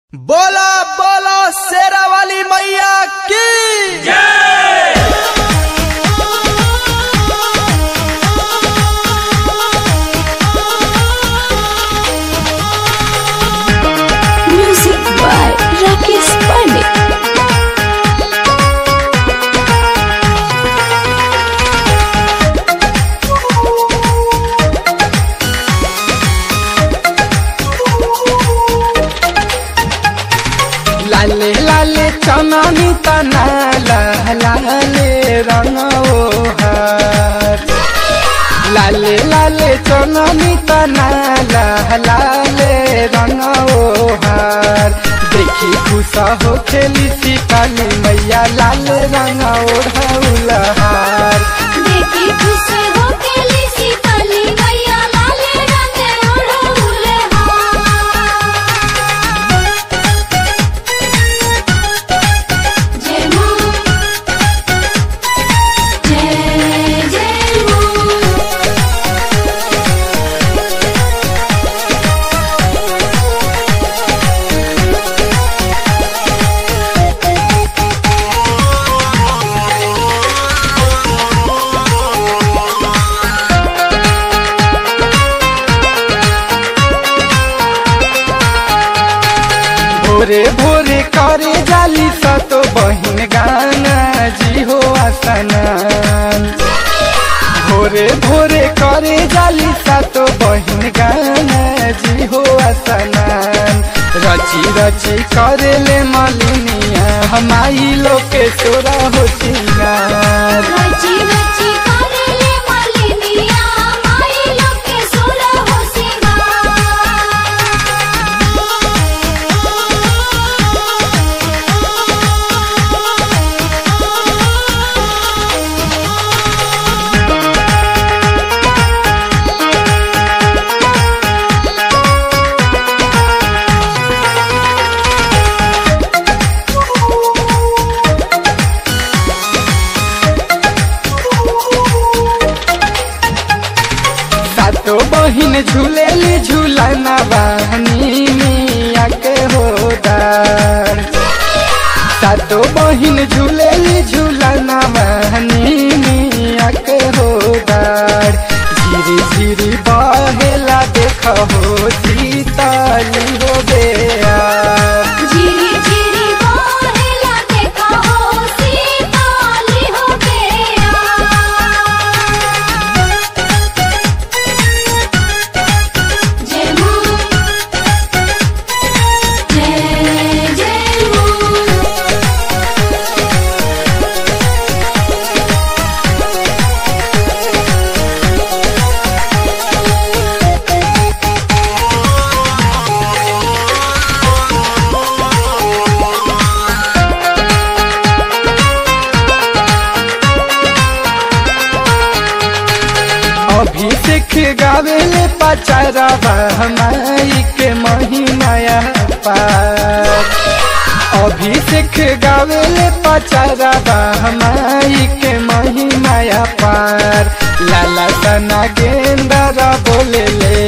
बोला बोला शेरा वाली मैया की Music by Rakesh Pandit. लाले लाले चननी तना लाले रंग ओहार लाले लाले चननी तना लाले रंग ओहार देखी खुश हो खेली सिकाली मैया लाल रंग ओढ़ौलहार देखी खुश हो केली सीताली मैया लाल रंग ओढ़ौले हार जय मां जय जय मां भोरे भोरे करे जाली सतो बहिन गाना जी हो आसनान भोरे भोरे करे जाली सतो बहिन गाना जी हो आसनान रची रची करे ले मलिनिया हमारी लोके सोरा हो सिंगार रची रची करेले मालिनिया माई लोके सोरा हो सातो बहिन झूलेली झूलना बहनी मिया के होदार सातो बहिन झूलेली झूलना बहनी मिया के होदार झिरी झिरी बहेला देख हो सीताली हो बेया झिरी झिरी बहेला देखा हो सीताली हो गया जय मां जय जय मां अभिषेक गावेले पचारवा हमारी के महिमाया पार अभिषेक गावेले पचारवा हमारी के महिमाया पार लाला सना गेंदरा बोले ले